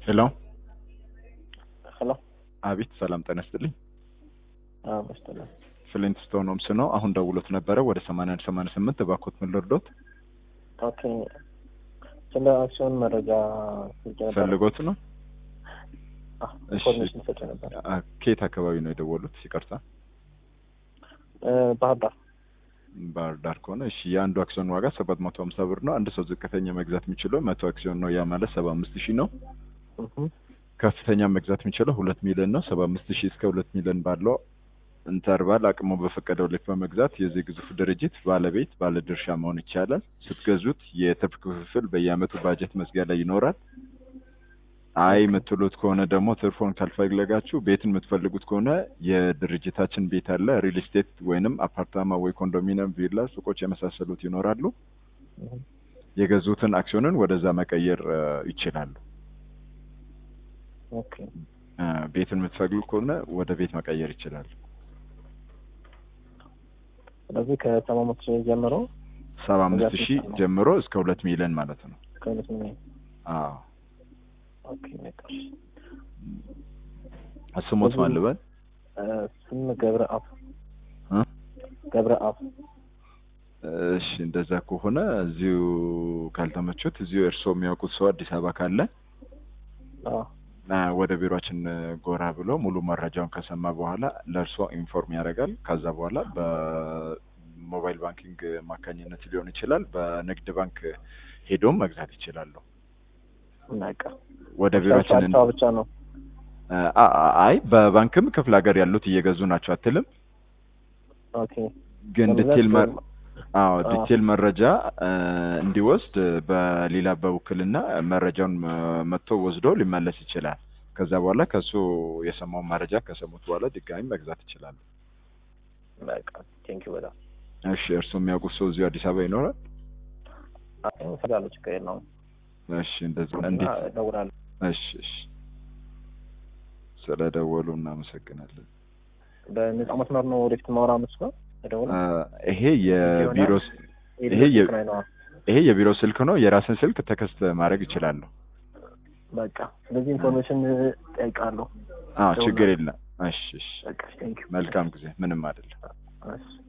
ሄሎ ሄሎ አቤት፣ ሰላም ጤና ይስጥልኝ። አዎ በስተላ ፍሊንት ስቶን ሆምስ ነው። አሁን ደውሎት ነበረ ወደ ሰማንያ አንድ ሰማንያ ስምንት እባክዎት ምን ልርዶት? ኦኬ ስለ አክሲዮን መረጃ ስልክ ነበር ፈልጎት ነው? አዎ እሺ። ኢንፎርሜሽን ሰጭ ነበር አ- ከየት አካባቢ ነው የደወሉት? ይቅርታ እ፣ ባህር ዳር ባህር ዳር ከሆነ እሺ። የአንዱ አክሲዮን ዋጋ ሰባት መቶ ሀምሳ ብር ነው። አንድ ሰው ዝቅተኛ መግዛት የሚችለው መቶ አክሲዮን ነው። ያ ማለት ሰባ አምስት ሺህ ነው። እህ ከፍተኛ መግዛት የሚችለው ሁለት ሚሊዮን ነው። ሰባ አምስት ሺህ እስከ ሁለት ሚሊዮን ባለው ኢንተርቫል አቅሙ በፈቀደው ልክ በመግዛት የዚህ ግዙፍ ድርጅት ባለቤት ባለድርሻ መሆን ይቻላል። ስትገዙት የትርፍ ክፍፍል በየአመቱ ባጀት መዝጊያ ላይ ይኖራል። አይ የምትሉት ከሆነ ደግሞ ትርፎን ካልፈለጋችሁ ቤትን የምትፈልጉት ከሆነ የድርጅታችን ቤት አለ። ሪል ስቴት ወይንም አፓርታማ ወይ ኮንዶሚኒየም፣ ቪላ፣ ሱቆች የመሳሰሉት ይኖራሉ። እህ የገዙትን አክሲዮንን ወደዛ መቀየር እ፣ ይችላሉ። ኦኬ እ፣ ቤትን የምትፈልጉ ከሆነ ወደ ቤት መቀየር ይችላሉ። ስለዚህ ከሰባ አምስት ሺህ ጀምሮ ሰባ አምስት መግዛት ሺህ ይቻላል። ጀምሮ እስከ ሁለት ሚሊዮን ማለት ነው። ከሁለት ሚሊዮን አዎ ኦኬ ነቀሽ ስሞት ማን ልበል? ስም ገብረ አብ እ? ገብረ አብ እሺ እንደዛ ከሆነ እዚሁ ካልተመቹት እዚሁ እርስዎ የሚያውቁት ሰው አዲስ አበባ ካለ አዎ አ፣ ወደ ቢሮችን ጎራ ብሎ ሙሉ መረጃውን ከሰማ በኋላ ለእርስዎ ኢንፎርም ያደርጋል። ከዛ በኋላ በሞባይል ባንኪንግ አማካኝነት ሊሆን ይችላል፣ በንግድ ባንክ ሄዶም መግዛት ይችላሉ። ነቃ ወደ ቢሮችን አዲስ አበባ ብቻ ነው አ- አ- አይ በባንክም ክፍለ ሀገር ያሉት እየገዙ ናቸው አትልም? ኦኬ ግን ለመግዛት ዲቴል መ- ደግሞ- አዎ አዎ። ዲቴል መረጃ እ፣ እንዲወስድ በሌላ በውክልና መረጃውን እ፣ መጥቶ ወስዶ ሊመለስ ይችላል። ከዛ በኋላ ከሱ የሰማውን መረጃ ከሰሙት በኋላ ድጋሚ መግዛት ይችላሉ። በቃ ቴንክ ዩ በጣም እሺ እርስዎ የሚያውቁት ሰው እዚሁ አዲስ አበባ ይኖራል? አዎ ስላለው ችግር የለውም እሺ እንደዚህ እና እንዴት? እደውላለሁ እሺ እሺ ስለደወሉ እናመሰግናለን። በነጻ መስመር ነው ወደፊት ማውራ መስሎ እ፣ እደውላለሁ ይሄ የቢሮ ስ- ይሄ ይሄ የ- ነው ይሄ የቢሮ ስልክ ነው። የራስን ስልክ ተከስተ ማድረግ ይችላሉ። በቃ ስለዚህ ኢንፎርሜሽን ጠይቃለሁ አዎ ችግር የለም። እሺ እሺ በቃ ቴንክ ዩ መልካም ጊዜ። ምንም አይደለም። እሺ